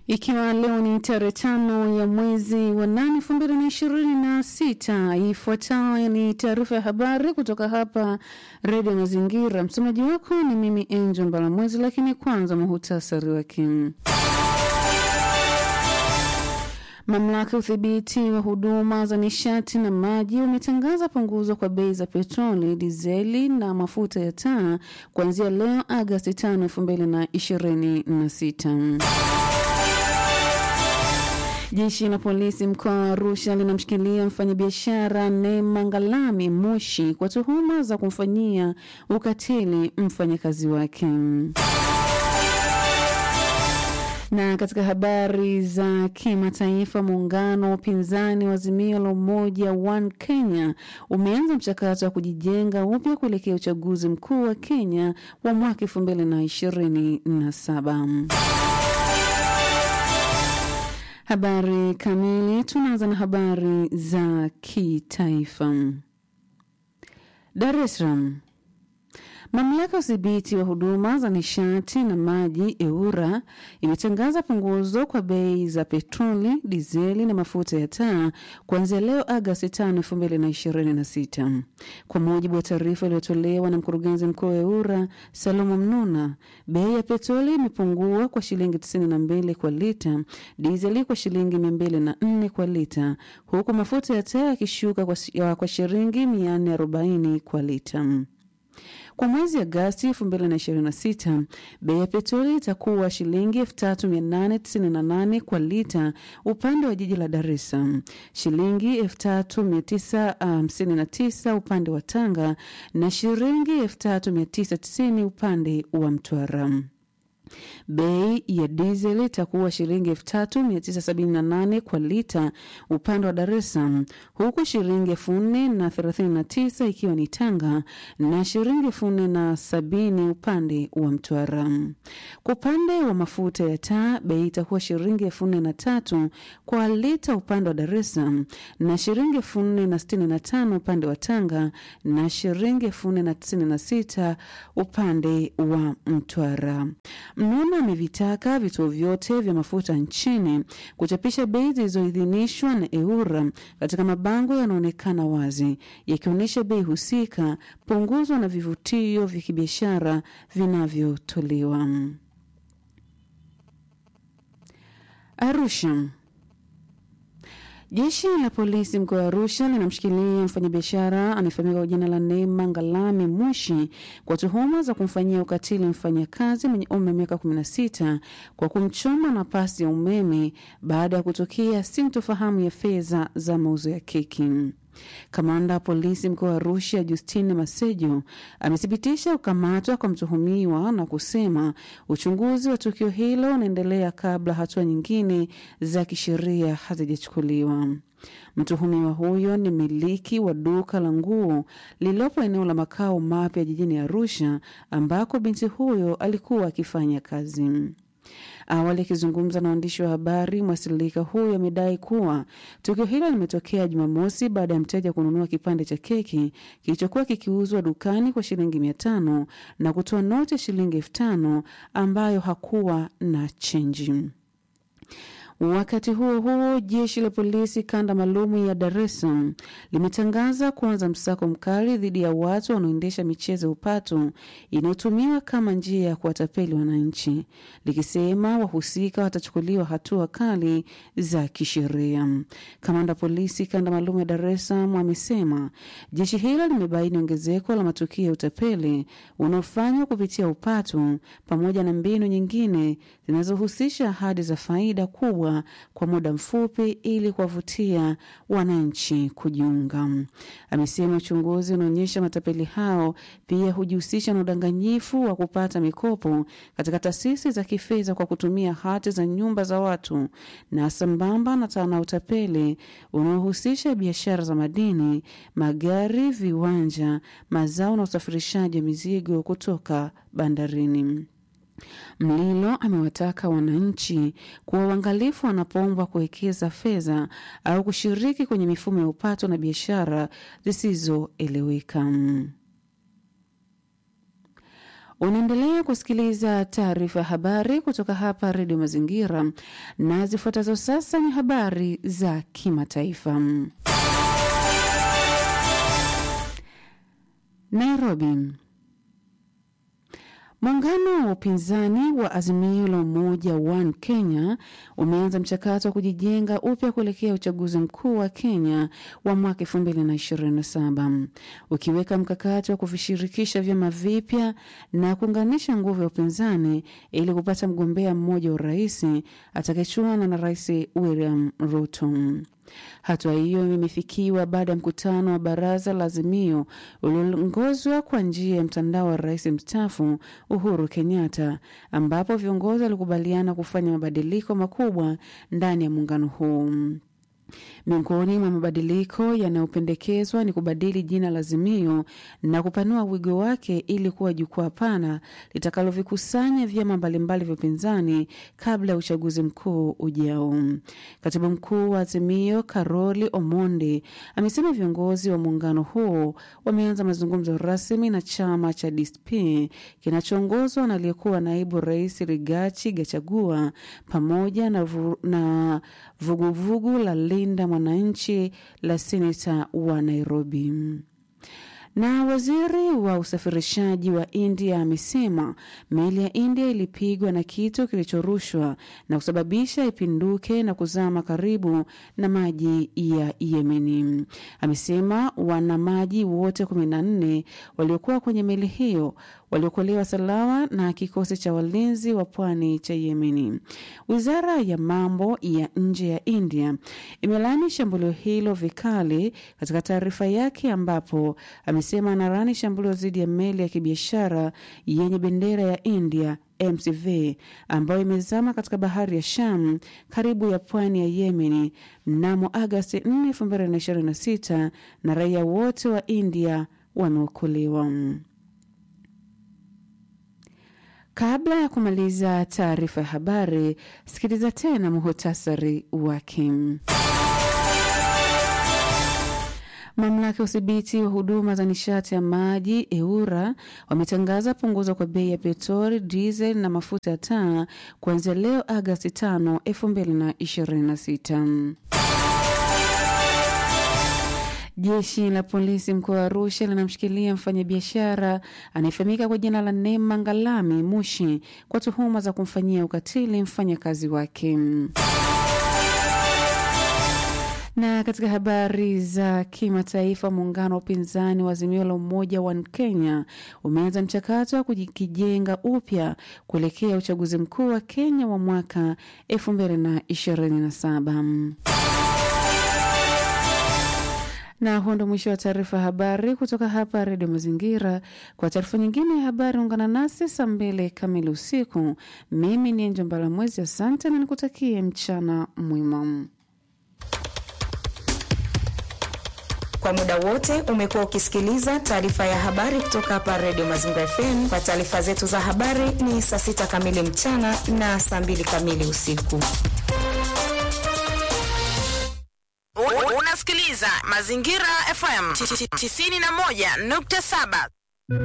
Ikiwa leo ni tarehe tano ya mwezi wa nane elfu mbili na ishirini na sita ifuatayo ni taarifa ya habari kutoka hapa Redio Mazingira. Msomaji wako ni mimi Angel Mbalamwezi, lakini kwanza muhutasari wake. Mamlaka ya udhibiti wa huduma za nishati na maji umetangaza punguzo kwa bei za petroli, dizeli na mafuta ya taa kuanzia leo Agasti 5, 2026. Jeshi la polisi mkoa wa Arusha linamshikilia mfanyabiashara Neema Ngalami Moshi kwa tuhuma za kumfanyia ukatili mfanyakazi wake. Na katika habari za kimataifa, muungano wa upinzani wa Azimio la Umoja One Kenya umeanza mchakato wa kujijenga upya kuelekea uchaguzi mkuu wa Kenya wa mwaka elfu mbili na ishirini na saba. Habari kamili. Tunaanza na habari za kitaifa. Dar es Salaam. Mamlaka ya udhibiti wa huduma za nishati na maji EWURA imetangaza punguzo kwa bei za petroli, dizeli na mafuta ya taa kuanzia leo Agasti 5, 2026. Kwa mujibu wa taarifa iliyotolewa na mkurugenzi mkuu wa EWURA Salomo Mnuna, bei ya petroli imepungua kwa shilingi 92 kwa lita, dizeli kwa shilingi 204 kwa lita, huku mafuta ya taa yakishuka kwa, kwa shilingi 440 kwa lita. Kwa mwezi Agasti 2026 bei ya petroli itakuwa shilingi 3898 kwa lita upande wa jiji la Dar es Salaam, shilingi 3959 upande wa Tanga na shilingi 3990 upande wa Mtwara. Bei ya dizeli itakuwa shilingi elfu tatu mia tisa sabini na nane kwa lita upande wa Dar es Salaam, huku shilingi elfu nne na thelathini na tisa ikiwa ni Tanga na shilingi elfu nne na sabini upande wa Mtwara. Kwa upande wa mafuta ya taa, bei itakuwa shilingi elfu nne na tatu kwa lita upande wa Dar es Salaam na shilingi elfu nne na sitini na tano upande wa Tanga na shilingi elfu nne na tisini na sita upande wa Mtwara. Mnuna amevitaka vituo vyote vya mafuta nchini kuchapisha bei zilizoidhinishwa na EWURA katika mabango yanaonekana wazi yakionyesha bei husika, punguzo na vivutio vya kibiashara vinavyotolewa. Arusha. Jeshi la polisi mkoa wa Arusha linamshikilia mfanyabiashara anayefahamika kwa jina la Neema Ngalami Moshi kwa tuhuma za kumfanyia ukatili mfanyakazi mwenye umri wa miaka 16 kwa kumchoma na pasi ya umeme baada ya kutokea sintofahamu ya fedha za mauzo ya keki. Kamanda wa polisi mkoa wa Arusha Justine Masejo amethibitisha kukamatwa kwa mtuhumiwa na kusema uchunguzi wa tukio hilo unaendelea kabla hatua nyingine za kisheria hazijachukuliwa. Mtuhumiwa huyo ni mmiliki wa duka la nguo lililopo eneo la makao mapya jijini Arusha ambako binti huyo alikuwa akifanya kazi. Awali akizungumza na waandishi wa habari, mwasilika huyo amedai kuwa tukio hilo limetokea Jumamosi baada ya mteja kununua kipande cha keki kilichokuwa kikiuzwa dukani kwa shilingi mia tano na kutoa noti ya shilingi elfu tano ambayo hakuwa na chenji. Wakati huo huo, jeshi la polisi kanda maalumu ya Dar es Salaam limetangaza kuanza msako mkali dhidi ya watu wanaoendesha michezo ya upato inayotumiwa kama njia ya kuwatapeli wananchi, likisema wahusika watachukuliwa hatua kali za kisheria. Kamanda polisi kanda maalum ya Dar es Salaam amesema jeshi hilo limebaini ongezeko la matukio ya utapeli unaofanywa kupitia upato pamoja na mbinu nyingine zinazohusisha ahadi za faida kubwa kwa muda mfupi ili kuwavutia wananchi kujiunga. Amesema uchunguzi unaonyesha matapeli hao pia hujihusisha na udanganyifu wa kupata mikopo katika taasisi za kifedha kwa kutumia hati za nyumba za watu na sambamba na tana utapeli unaohusisha biashara za madini, magari, viwanja, mazao na usafirishaji wa mizigo kutoka bandarini. Mlilo amewataka wananchi kuwa uangalifu wanapoombwa kuwekeza fedha au kushiriki kwenye mifumo ya upato na biashara zisizoeleweka. Unaendelea kusikiliza taarifa ya habari kutoka hapa Redio Mazingira, na zifuatazo sasa ni habari za kimataifa. Nairobi. Muungano wa upinzani wa Azimio la Umoja One Kenya umeanza mchakato wa kujijenga upya kuelekea uchaguzi mkuu wa Kenya wa mwaka 2027 ukiweka mkakati wa kuvishirikisha vyama vipya na kuunganisha nguvu ya upinzani ili kupata mgombea mmoja wa urais atakayechuana na Rais William Ruto. Hatua hiyo imefikiwa baada ya mkutano wa baraza la Azimio ulioongozwa kwa njia ya mtandao wa rais mstaafu Uhuru Kenyatta, ambapo viongozi walikubaliana kufanya mabadiliko makubwa ndani ya muungano huu. Miongoni mwa mabadiliko yanayopendekezwa ni kubadili jina la Azimio na kupanua wigo wake ili kuwa jukwaa pana litakalovikusanya vyama mbalimbali vya upinzani kabla ya uchaguzi mkuu ujao. Katibu mkuu wa Azimio Karoli Omondi amesema viongozi wa muungano huo wameanza mazungumzo rasmi na chama cha DSP kinachoongozwa na aliyekuwa naibu rais Rigathi Gachagua pamoja na vuguvugu vugu la Linda Mwananchi la seneta wa Nairobi. Na waziri wa usafirishaji wa India amesema meli ya India ilipigwa na kitu kilichorushwa na kusababisha ipinduke na kuzama karibu na maji ya Yemeni. Amesema wanamaji wote kumi na nne waliokuwa kwenye meli hiyo waliokolewa salama na kikosi cha walinzi wa pwani cha Yemeni. Wizara ya mambo ya nje ya India imelaani shambulio hilo vikali katika taarifa yake, ambapo amesema anarani shambulio dhidi ya meli ya kibiashara yenye bendera ya India MCV ambayo imezama katika bahari ya Sham karibu ya pwani ya Yemeni mnamo Agasti 4, 2026 na raia wote wa India wameokolewa. Kabla ya kumaliza taarifa ya habari, sikiliza tena muhutasari wake. Mamlaka ya udhibiti wa huduma za nishati ya maji EURA wametangaza punguzo kwa bei ya petroli, diesel na mafuta ya taa kuanzia leo Agasti 5, 2026. Jeshi la polisi mkoa wa Arusha linamshikilia mfanyabiashara anayefahamika kwa jina la Neema Ngalami Mushi kwa tuhuma za kumfanyia ukatili mfanyakazi wake. Na katika habari za kimataifa, muungano wa upinzani wa Azimio la Umoja wa Kenya umeanza mchakato wa kujijenga upya kuelekea uchaguzi mkuu wa Kenya wa mwaka 2027. Na huo ndo mwisho wa taarifa ya habari kutoka hapa Redio Mazingira. Kwa taarifa nyingine ya habari, ungana nasi saa mbili kamili usiku. Mimi ni Enjo Mbalamwezi, asante na nikutakie mchana mwema. Kwa muda wote umekuwa ukisikiliza taarifa ya habari kutoka hapa Redio Mazingira FM. Kwa taarifa zetu za habari ni saa sita kamili mchana na saa mbili kamili usiku. Unasikiliza Mazingira FM 91.7.